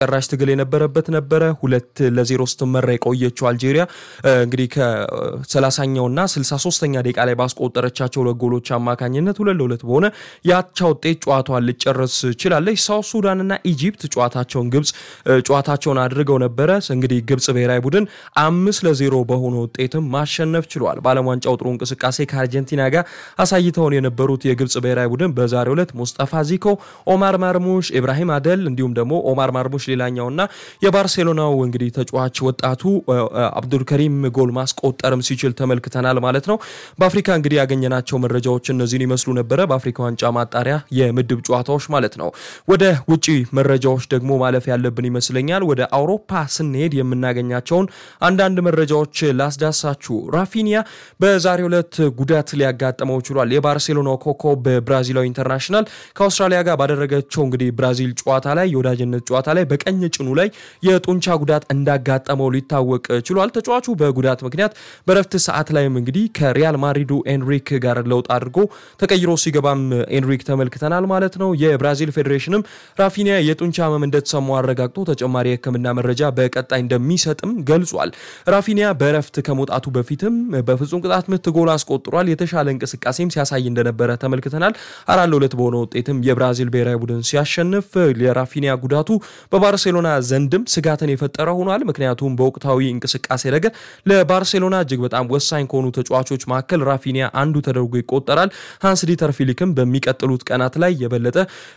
ጨራሽ ትግል የነበረበት ነበረ። ሁለት ለዜሮ ስትመራ የቆየችው አልጄሪያ እንግዲህ ከሰላሳኛውና ስልሳ ሶስተኛ ደቂቃ ላይ ባስቆጠረቻቸው ሁለት ጎሎች አማካኝነት ሁለት ለሁለት በሆነ የአቻ ውጤት ጨዋታዋን ልጨርስ ችላለች። ሳውት ሱዳንና ኢጂፕት ጨዋታቸውን ግብጽ ጨዋታቸውን አድርገው ነበረ። እንግዲህ ግብጽ ብሔራዊ ቡድን አምስት ለዜሮ በሆነ ውጤትም ማሸነፍ ችሏል። በዓለም ዋንጫው ጥሩ እንቅስቃሴ ከአርጀንቲና ጋር አሳይተውን የነበሩት የግብጽ ብሔራዊ ቡድን በዛሬው ዕለት ሙስጠፋ ዚኮ፣ ኦማር ማርሙሽ፣ ኢብራሂም አደል እንዲሁም ደግሞ ኦማር ማርሙሽ ሌላኛውና የባርሴሎናው እንግዲህ ተጫዋች ወጣቱ አብዱልከሪም ጎል ማስቆጠርም ሲችል ተመልክተናል ማለት ነው። በአፍሪካ እንግዲህ ያገኘናቸው መረጃዎች እነዚህን ይመስሉ ነበረ። በአፍሪካ ዋንጫ ማጣሪያ የምድብ ጨዋታዎች ማለት ነው። ወደ ውጪ መረጃዎች ደግሞ ማለፍ ያለብን ይመስለኛል። ወደ አውሮፓ ስንሄድ የምናገኛቸውን አንዳንድ መረጃዎች ላስዳሳችሁ። ራፊኒያ በዛሬው ዕለት ጉዳት ሊያጋጥመው ችሏል። የባርሴሎናው ኮከብ ብራዚላዊ ኢንተርናሽናል ከአውስትራሊያ ጋር ባደረገቸው እንግዲህ ብራዚል ጨዋታ ላይ የወዳጅነት ጨዋታ ላይ በቀኝ ጭኑ ላይ የጡንቻ ጉዳት እንዳጋጠመው ሊታወቅ ችሏል። ተጫዋቹ በጉዳት ምክንያት በረፍት ሰዓት ላይም እንግዲህ ከሪያል ማድሪዱ ኤንሪክ ጋር ለውጥ አድርጎ ተቀይሮ ሲገባም ኤንሪክ ተመልክተናል ማለት ነው። የብራዚል ፌዴሬሽንም ራፊኒያ የጡንቻ ህመም እንደተሰማው አረጋግጦ ተጨማሪ የሕክምና መረጃ በቀጣይ እንደሚሰጥም ገልጿል። ራፊኒያ በረፍት ከመውጣቱ በፊትም በፍጹም ቅጣት ምት ጎል አስቆጥሯል። የተሻለ እንቅስቃሴም ሲያሳይ እንደነበረ ተመልክተናል። አራት ለሁለት በሆነ ውጤትም የብራዚል ብሔራዊ ቡድን ሲያሸንፍ የራፊኒያ ጉዳቱ በባርሴሎና ዘንድም ስጋትን የፈጠረ ሆኗል። ምክንያቱም በወቅታዊ እንቅስቃሴ ረገድ ለባርሴሎና እጅግ በጣም ወሳኝ ከሆኑ ተጫዋቾች መካከል ራፊኒያ አንዱ ተደርጎ ይቆጠራል። ሃንስ ዲተር ፊሊክም በሚቀጥሉት ቀናት ላይ የበለጠ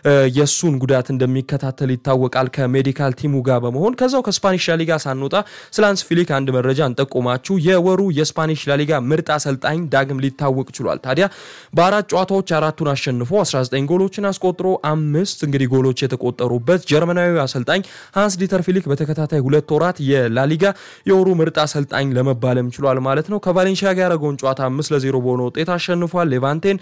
የእሱን ጉዳት እንደሚከታተል ይታወቃል ከሜዲካል ቲሙ ጋር በመሆን ከዛው ከስፓኒሽ ላሊጋ ሳንወጣ ስለ ሃንስ ፊሊክ አንድ መረጃ እንጠቁማችሁ። የወሩ የስፓኒሽ ላሊጋ ምርጥ አሰልጣኝ ዳግም ሊታወቅ ችሏል። ታዲያ በአራት ጨዋታዎች አራቱን አሸንፎ 19 ጎሎችን አስቆጥሮ አምስት እንግዲህ ጎሎች የተቆጠሩበት ጀርመናዊ አሰልጣኝ ሃንስ ዲተር ፊሊክ በተከታታይ ሁለት ወራት የላሊጋ የወሩ ምርጥ አሰልጣኝ ለመባለም ችሏል ማለት ነው። ከቫሌንሺያ ጋር ያደረገውን ጨዋታ አምስት ለዜሮ በሆነ ውጤት አሸንፏል። ሌቫንቴን፣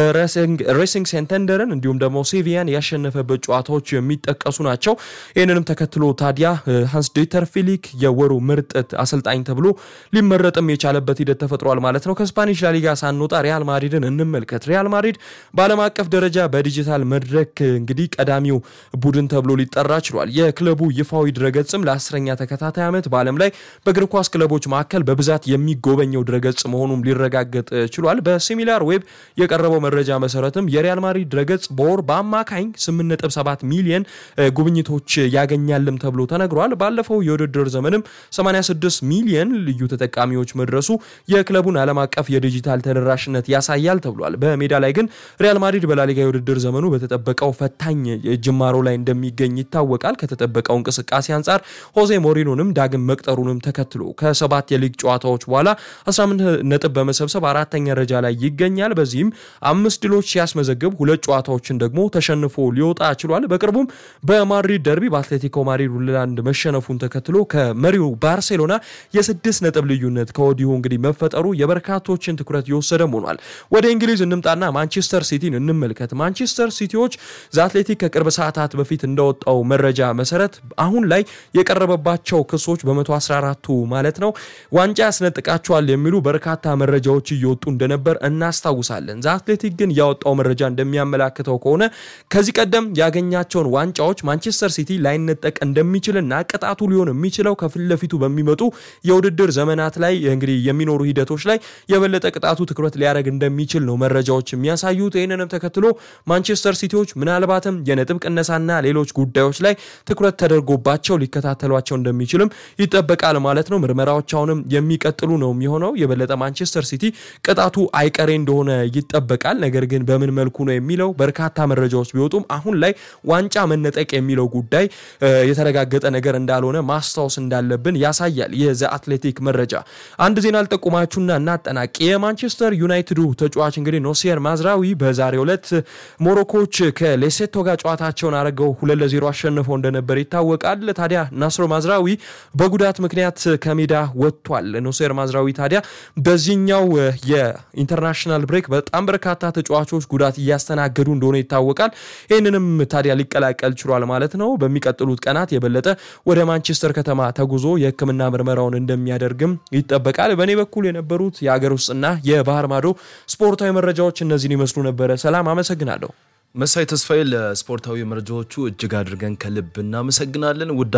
ሬሲንግ ሴንተንደርን እንዲሁም ደግሞ ሴቪያን ያሸነፈበት ጨዋታዎች የሚጠቀሱ ናቸው። ይህንንም ተከትሎ ታዲያ ሃንስ ዲተር ፊሊክ የወሩ ምርጥ አሰልጣኝ ተብሎ ሊመረጥም የቻለበት ሂደት ተፈጥሯል ማለት ነው። ከስፓኒሽ ላሊጋ ሳንወጣ ሪያል ማድሪድን እንመልከት። ሪያል ማድሪድ በዓለም አቀፍ ደረጃ በዲጂታል መድረክ እንግዲህ ቀዳሚው ቡድን ተብሎ ሊጠራ ችሏል። የክለቡ ይፋዊ ድረገጽም ለአስረኛ ተከታታይ ዓመት በዓለም ላይ በእግር ኳስ ክለቦች መካከል በብዛት የሚጎበኘው ድረገጽ መሆኑም ሊረጋገጥ ችሏል። በሲሚላር ዌብ የቀረበው መረጃ መሰረትም የሪያል ማድሪድ ድረገጽ በወር በአማካኝ 8.7 ሚሊየን ጉብኝቶች ያገኛልም ተብሎ ተነግሯል። ባለፈው የውድድር ዘመንም 86 ሚሊየን ልዩ ተጠቃሚዎች መድረሱ የክለቡን ዓለም አቀፍ የዲጂታል ተደራሽነት ያሳያል ተብሏል። በሜዳ ላይ ግን ሪያል ማድሪድ በላሊጋ የውድድር ዘመኑ በተጠበቀው ፈታኝ ጅማሮ ላይ እንደሚገኝ ይታወቃል። ከተጠበቀው እንቅስቃሴ አንጻር ሆዜ ሞሪኖንም ዳግም መቅጠሩንም ተከትሎ ከሰባት የሊግ ጨዋታዎች በኋላ 18 ነጥብ በመሰብሰብ አራተኛ ደረጃ ላይ ይገኛል። በዚህም አምስት ድሎች ሲያስመዘግብ ሁለት ጨዋታዎችን ደግሞ ተሸንፎ ሊወጣ ችሏል። በቅርቡም በማድሪድ ደርቢ በአትሌቲኮ ማድሪድ ሁለት ለአንድ መሸነፉን ተከትሎ ከመሪው ባርሴሎና የስድስት ነጥብ ልዩነት ከወዲሁ እንግዲህ መፈጠሩ የበርካቶችን ትኩረት የወሰደም ሆኗል። ወደ እንግሊዝ እንምጣና ማንቸስተር ሲቲን እንመልከት። ማንቸስተር ሲቲዎች ዘአትሌቲክ ከቅርብ ሰዓታት በፊት እንደወጣው መረጃ መሰረት አሁን ላይ የቀረበባቸው ክሶች በ114ቱ ማለት ነው ዋንጫ ያስነጥቃቸዋል የሚሉ በርካታ መረጃዎች እየወጡ እንደነበር እናስታውሳለን። ዘአትሌቲክ ግን ያወጣው መረጃ እንደሚያመላክተው ከሆነ ከዚህ ቀደም ያገኛቸውን ዋንጫዎች ማንቸስተር ሲቲ ላይነጠቅ እንደሚችልና ቅጣቱ ሊሆን የሚችለው ከፊት ለፊቱ በሚመጡ የውድድር ዘመናት ላይ እንግዲህ የሚኖሩ ሂደቶች ላይ የበለጠ ቅጣቱ ትኩረት ሊያደርግ እንደሚችል ነው መረጃዎች የሚያሳዩት። ይህንንም ተከትሎ ማንቸስተር ሲቲዎች ምናልባትም የነጥብ ቅነሳና ሌሎች ጉዳዮች ላይ ትኩረት ተደርጎባቸው ሊከታተሏቸው እንደሚችልም ይጠበቃል ማለት ነው። ምርመራዎች አሁንም የሚቀጥሉ ነው የሚሆነው። የበለጠ ማንቸስተር ሲቲ ቅጣቱ አይቀሬ እንደሆነ ይጠበቃል። ነገር ግን በምን መልኩ ነው የሚለው በርካታ መረጃዎች ቢወጡም አሁን ላይ ዋንጫ መነጠቅ የሚለው ጉዳይ የተረጋገጠ ነገር እንዳልሆነ ማስታወስ እንዳለብን ያሳያል። የዘ አትሌቲክ መረጃ አንድ ዜና አልጠቁማችሁና እናጠናቅ። የማንቸስተር ዩናይትዱ ተጫዋች እንግዲህ ኖሲየር ማዝራዊ በዛሬው ዕለት ሞሮኮች ከሌሴቶ ጋር ጨዋታቸውን አድርገው ሁለት ለዜሮ አሸንፈው እንደነበር ይታወቃል። ታዲያ ናስሮ ማዝራዊ በጉዳት ምክንያት ከሜዳ ወጥቷል። ኖሲየር ማዝራዊ ታዲያ በዚህኛው የኢንተርናሽናል ብሬክ በጣም በርካታ ተጫዋቾች ጉዳት እያስተናገዱ እንደሆነ ይታወቃል። ይህንንም ታዲያ ሊቀላቀል ችሏል ማለት ነው። በሚቀጥሉት ቀናት የበለጠ ወደ ማንቸስተር ከተማ ተጉዞ የሕክምና ምርመራውን እንደሚያደርግም ይጠበቃል። በእኔ በኩል የነበሩት የሀገር ውስጥና የባህር ማዶ ስፖርታዊ መረጃዎች እነዚህን ይመስሉ ነበረ። ሰላም፣ አመሰግናለሁ። መሳይ ተስፋዬ ለስፖርታዊ መረጃዎቹ እጅግ አድርገን ከልብ እናመሰግናለን። ውድ